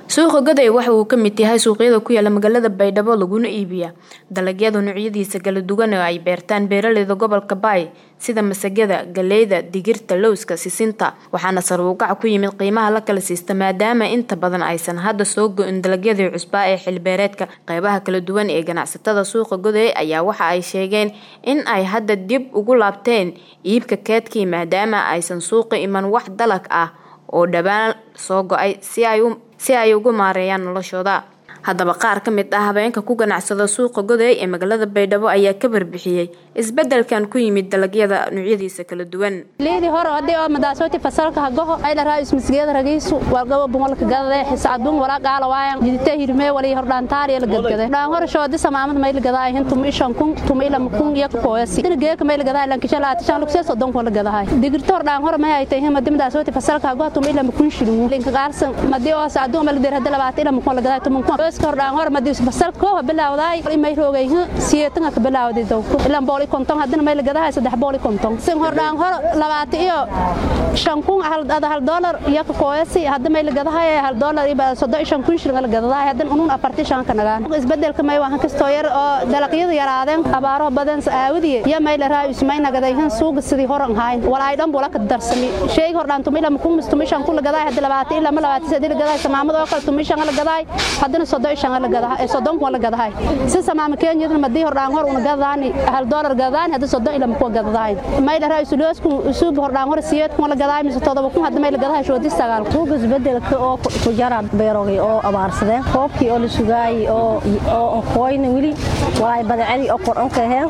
suuqa goday waxa uu ka mid yahay suuqyada ku yaala magaalada baydhabo laguna iibiya dalagyada noocyadiisa kala duwan oo ay beertaan beeraleyda gobolka baay sida masagada galeyda digirta lowska sisinta waxaana sare u kac ku yimid qiimaha la kala siista maadaama inta badan aysan hadda soo go-in dalagyadii cusbaa ee xilbeereedka qeybaha kala duwan ee ganacsatada suuqa goday ayaa waxa ay sheegeen in ay hadda dib ugu laabteen iibka keedkii maadaama aysan suuqa iman wax dalag ah oo dhawaan soo go-ay si ay si ay ugu maareeyaan noloshooda haddaba qaar ka mid ah habeenka ku ganacsada suuqa goday ee magaalada baydhabo ayaa ka barbixiyey isbedelkan ku yimid dalagyada noocyadiisa kala duwan leedi hore hadii oo madaasoti fasalka hagoho ay la raayis misgeeda ragiisu walgabo bungalka gadade xisaadun wala qaala waayan jidite hirme wali hordhaantaar la gadgade dhaan hore shoodi samaamad mayl gadaa hintum ishan kun tum ila kun yak kooyasi dina geeka mayl gadaa lan kishala atishan lukse sodon ko la gadahay digirto hordhaan hore may ay tahay madi madaasoti fasalka hagoho tum ila kun shilin linka qaarsan madi oo saadun mal dir hadda labaat ila kun la gadaa tum kun hordhaan hore madi fasal koo bilaawday imay roogay siyeetan ka bilaawday dawko ilan booli konton hadina may la gadahay saddex booli konton sin hordhaan hore labaat iyo shan kun hal hal dollar iyo ka kooyasi hadda may la gadahay hal dollar iyo soddon shan kun shilin la gadahay hadda unun afarti shan ka nagaan isbedelka may waxan kastoo yar oo dalagyada yaraadeen abaaro badan aawadiye iyo may la raayis may nagaday han suuqa sidii horan hayn walaay dhan bula ka darsami sheeg hordhaan tumila kun mustumi shan kun la gadahay hadda labaat ila ma labaat sadii la gadahay samaamad oo kale tumi shan la gadahay hadana soddon shan la gadahay soddon kun la gadahay si samaama keenyada madii hordhaan hor una gadaani hal dollar gadaani hadda soddon ila ku gadahay may la raayis loosku suuq hordhaan hor siyeed kun la gadahay mise todoba kun hadda may la gadahay shoodi sagaal suuqa isbedelka oo ku jara beerogay oo abaarsadeen koobkii oo la sugaayay oo oo qoyna wili waay badacadii oo qoran ka heen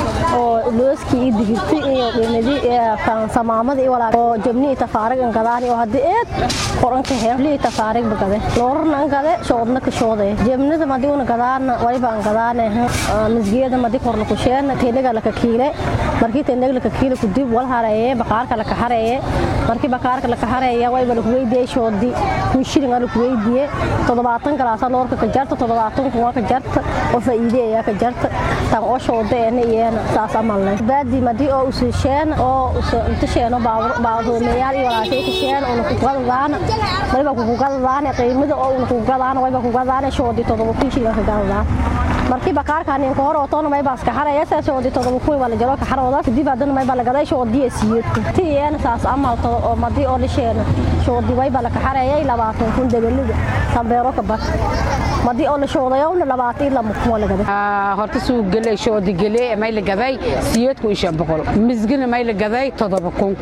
oo looskii iyo digirti iyo qiimadii kan samaamada iyo walaa oo jabni tafaarig an gadaani oo hadda eed qoran ka heen lii tafaarig bagade loorna an gade shoodna ka shoode jabnida madi una gadaana wayba an gadaane misgeeda madi korna ku sheena teeniga laka kiile markii teeniga laka kiile ku dib wal hareeye baqaarka laka hareeye markii baqaarka laka hareeye wayba laku weydiye shoodi kun shilin laku weydiye toddobaatan galaasa loorka ka jarta toddobaatan kun ka jarta oo faa'iide ayaa ka jarta tan oo shoode eena iyeena saas amalnay baadi madi oo usi sheena oo inta sheeno baadoomeyaal iyo walaashay ka sheena una ku gadadaana wayba ku gadadaana qiimada oo una ku gadadaana wayba ku gadadaana shoodi toddoba kun shilin ka gadadaan markii bakaarkan in hor oo toona may baas ka xaraya saas oo todoba kun wala jaro ka xarooda kadib hadan may bala gaday soo diye siyeedku tiyeen saas amal to oo madi oo lisheena soo di way bala ka xaraya 20 kun dagaliga sambeero ka bas madi oo la shoodayo 20 ila mukmo wala gaday ah horta suu galay soo di galay may la gaday siyeedku isha boqol misgina may la gaday todoba kun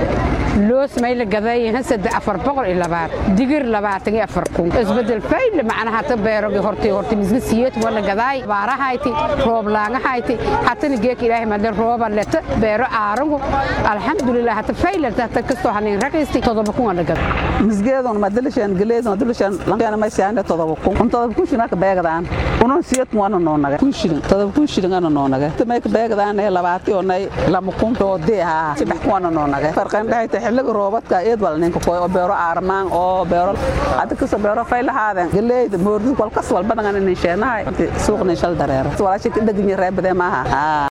loos may la gaday hasad afar boqol iyo labaad digir labaatan iyo afar kun isbedel fayl macnaha ta beerogi horti horti misga siyeed wala gaday baarahayti roob laangahayti hatana geek ilaahay madle rooba leta beero aarangu alxamdulilah hata fayl hata kasto hanin raqisti todoba kun wala gaday misgeedon madilishan galeedon madilishan lankana may saande todoba kun on todoba kun shilin ka beegdaan unon siyeed kun wana noonaga kun shilin todoba kun shilin ana noonaga may ka beegdaan ee labaati onay lama kun oo dee ha saddex kun wana noonaga farqan dhahayta xilliga roobadka eed wal ninka koy oo beero aarmaan oo beero hadda kasoo beero fay lahaadeen galeeyda moordi walkas walba dhagan in sheenahay suuqna shal dareero walaashay ka dhagin reebade maaha